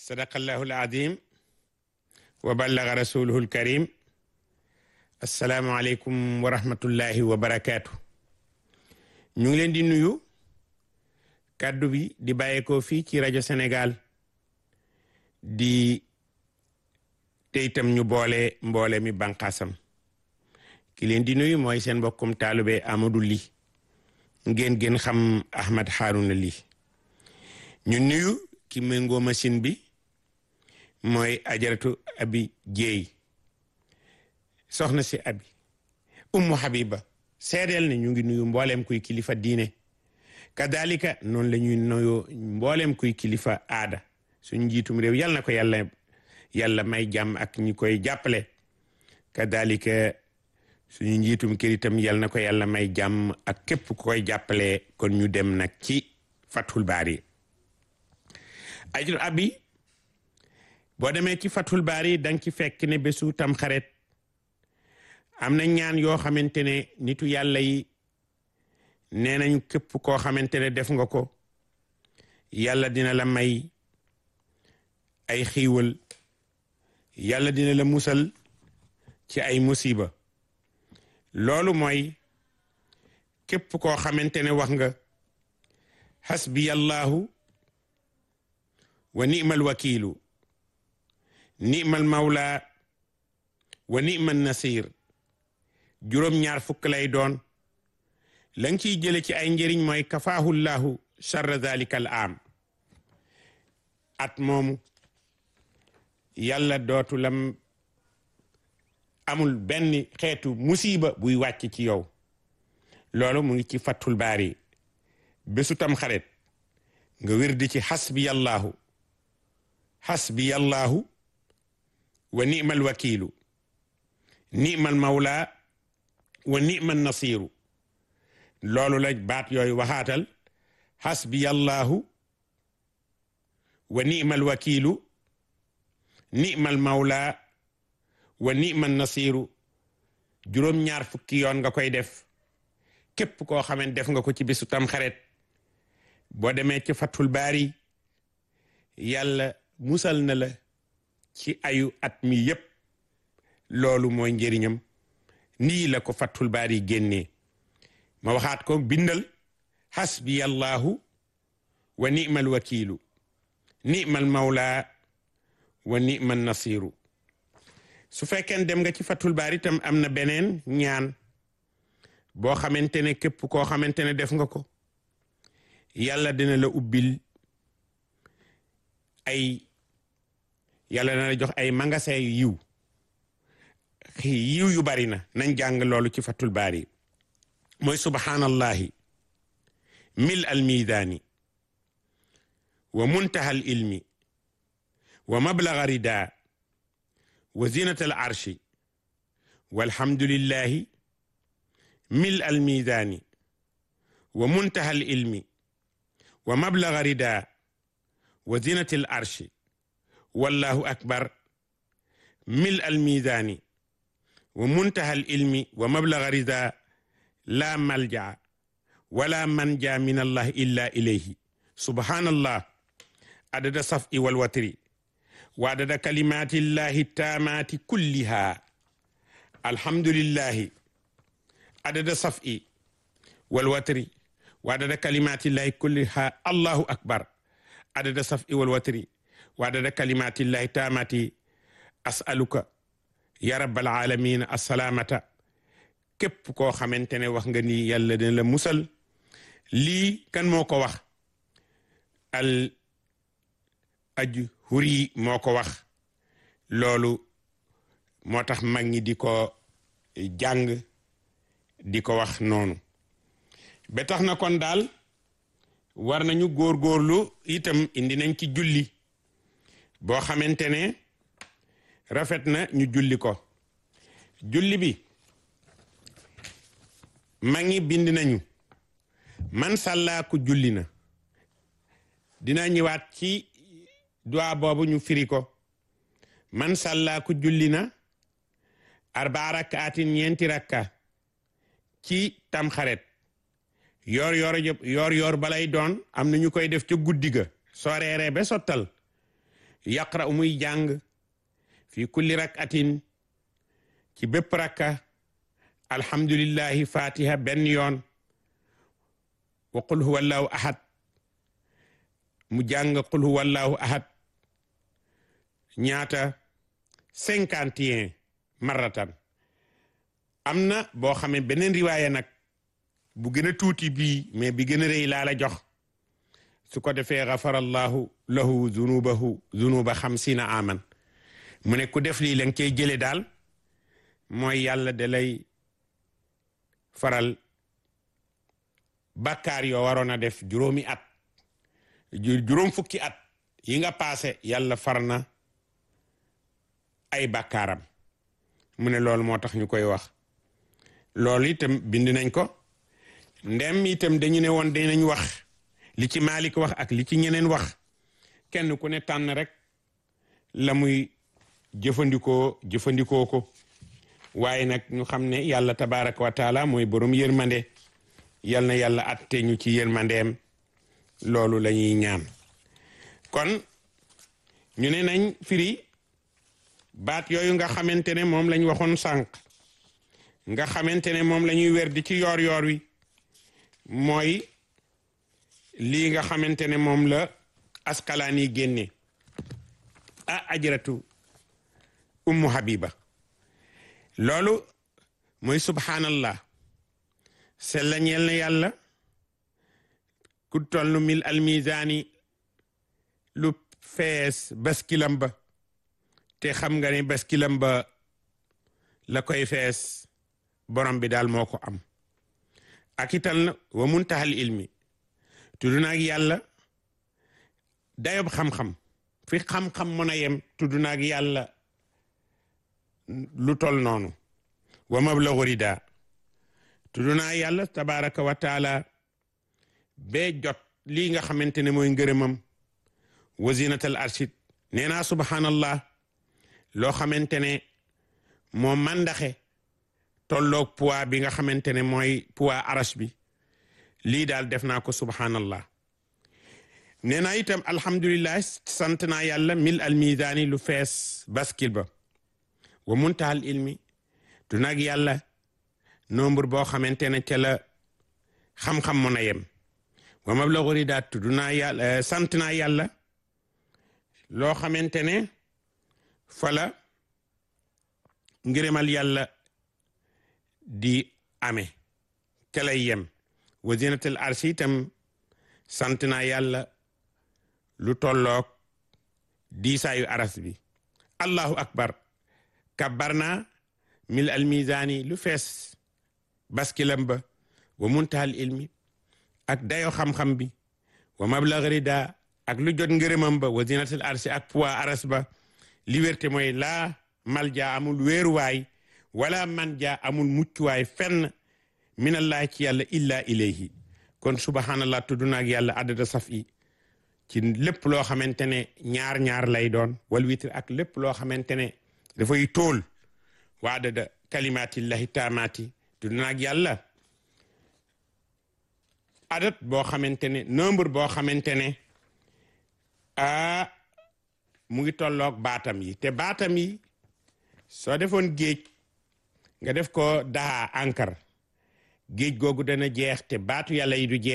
sadaqallahu alazim wa ballaga rasuluhu alkarim assalaamu aleykum wa rahmatullahi wa barakaatu ñu ngi leen di nuyu kàddu bi di bàyyeekoo fii ci rajo Sénégal di te itam ñu boole mboole mi banqaasam ki leen di nuyu mooy seen mbokkum taalube Amadou Ly ngeen gën xam Ahmad Harouna Ly ñu nuyu ki méngoo machine bi mooy ajaratu abi jéey soxna si abi ummu habiba seedeel ne ñu ngi nuyu mbooleem kuy kilifa diine kadalika noonu la ñuy nuyoo mbooleem kuy kilifa aada suñ njiitum réew yal na ko yàlla yàlla may jàmm ak ñi koy jàppale kadalika suñu njiitum kër itam yal na ko yàlla may jàmm ak képp ku koy jàppale kon ñu dem nag ci fathul baari ajur abi boo demee ci fathul baari danga ci fekk ne bésu tam xaret am na ñaan yoo xamante ne nitu yàlla yi nee nañ képp koo xamante ne def nga ko yàlla dina la may ay xiiwal yàlla dina la musal ci ay musiba loolu mooy képp koo xamante ne wax nga hasbiyallahu wa ni'mal wakiilu ni'mal mawla wa ni'mal nasir juróom-ñaar fukk lay doon la nga ciy jële ci ay njëriñ mooy kafaahullahu charra dhalika al am at moomu yàlla dootu lam amul benn xeetu musiba buy wàcc ci yow loolu mu ngi ci fattul baari bésu tam xaret nga wér di ci xasbiyallahu xasbiyallahu wa ni'mal wakiilu ni'mal mawla wa ni'mal nasiru loolu la baat yooyu waxaatal xasbiyallahu wa ni'mal wakiilu ni'mal mawla wa ni'mal nasiru juróom-ñaar fukki yoon nga koy def képp koo xamante def nga ko ci bisu tam xaret boo demee ci fatul baari yàlla musal na la ci ayu at mi yépp loolu mooy njëriñam nii la ko fatul baari génnee ma waxaat ko bindal hasbiyallahu wa ni'mal wakiilu ni'mal mawla wa ni'mal nasiru su fekkee dem nga ci fatul baari tam am na beneen ñaan boo xamante ne képp koo xamante ne def nga ko yàlla dina la ubbil ay yàlla dina la jox ay magasin yu yiw yiw yu bari na nañ jàng loolu ci fatul baari mooy subhanallahi mil al miidaani wa muntaha al ilmi wa mablaga rida wa zinat al arshi walhamdulillahi mil al miidaani wa muntaha al ilmi wa mablaga rida wa zinat al arshi wallahu akbar mil al miidaani wa muntaha al ilmi wa mablaga rida la malja wala manja min allah illa ilayhi subhanallah adada safi wal watri wa adada kalimati llahi tamati kulliha alhamdulillahi adada safi wal watri wa adada kalimati llahi kulliha allahu akbar adada safi wal watri wa adada kalimati llahi tamati as'aluka ya rabbal alamin assalamata képp koo xamante ne wax nga ni yàlla dina la musal lii kan moo ko wax al aju huri moo ko wax loolu moo tax mag ñi di ko jàng di ko wax noonu ba tax na kon daal war nañu góorgóorlu itam indi nañ ci julli boo xamante ne rafet na ñu julli ko julli bi mag ñi bind nañu man sàllaaku julli na dina ñëwaat ci duwaa boobu ñu firi ko man sàllaaku julli na arbaa rakkaatin ñeenti rakka ci tamxaret yoor yoor yoor yoor balay doon am na ñu koy def ca guddi ga soo reeree ba sottal yaqra muy jàng fi kulli rakatin ci bépp rakka alhamdulillahi fatiha benn yoon wa qul huwa allahu ahad mu jàng qul huwa allahu ahad ñaata cinquante et un marratan am na boo xamee beneen riwaaya nag bu gën a tuuti bii mais bi gën a rëy laa la jox su ko defee gafarallahu lahu zunubahu zunuba xamsina aman mu ne ku def lii la nga cey jële daal mooy yàlla da lay faral bàkkaar yoo waroon a def juróomi at juróom fukki at yi nga paase yàlla far na ay bàkkaaram mu ne loolu moo tax ñu koy wax loolu itam bind nañ ko ndem itam dañu ne woon dinañ wax li ci Malik wax ak li ci ñeneen wax kenn ku ne tànn rek la muy jëfandikoo jëfandikoo ko waaye nag ñu xam ne yàlla tabaraka wa taala mooy borom yërmande yal na yàlla atte ñu ci yërmandeem loolu la ñuy ñaan kon ñu ne nañ firi baat yooyu nga xamante ne moom lañ waxoon sànq nga xamante ne moom la ñuy wer di ci yoor yoor wi mooy lii nga xamante ne moom la askalaan yi génne ah ajratu ummu habiba loolu mooy subhanallah sella ñeel na yàlla ku tollu mil almisaani lu fees baskilam ba te xam nga ne baskilam ba la koy fees borom bi daal moo ko am ak ital na wa muntahal ilmi tudd naag yàlla dayob xam-xam fi xam-xam mën a yem tudd naag yàlla lu tol noonu wa mablagu rida tudd naa yàlla tabaraka wa taala bee jot lii nga xamante ne mooy ngërëmam wa zinatal arshid nee naa subhanallah loo xamante ne moo mandaxe tolloog poids bi nga xamante ne mooy poids arash bi lii daal def naa ko subhanallah nee naa itam alhamdulillah sant naa yàlla mil al misaani lu fees baskil ba wa muntahal ilmi du nag yàlla nombre boo xamante ne ca la xam-xam mën a yem wa mablagu ridaat du naa yàlla sant naa yàlla loo xamante ne fala ngërëmal yàlla di amee ca lay yem wa zinatul arsi itam sant naa yàlla lu tolloog diisaayu aras bi allahu akbar kabbar naa mil al misaani lu fees baskilam ba wa muntahal ilmi ak dayo xam-xam bi wa mablag rida ak lu jot ngërëmam ba wa zinatul arsi ak poids aras ba liberté mooy laa malja amul wéeruwaay wala manja amul muccuwaay fenn minallahi ci yàlla illa ilayhi kon subhanallah tudd na ak yàlla adada saf yi ci lépp loo xamante ne ñaar ñaar lay doon wal witr ak lépp loo xamante ne dafay tool wa adada kalimatillahi taamaati tudd na ak yàlla adat boo xamante ne nombre boo xamante ne a mu ngi tolloog baatam yi te baatam yi soo defoon géej nga def ko daa ankar géej googu dana jeex te baatu yàlla yi du jeex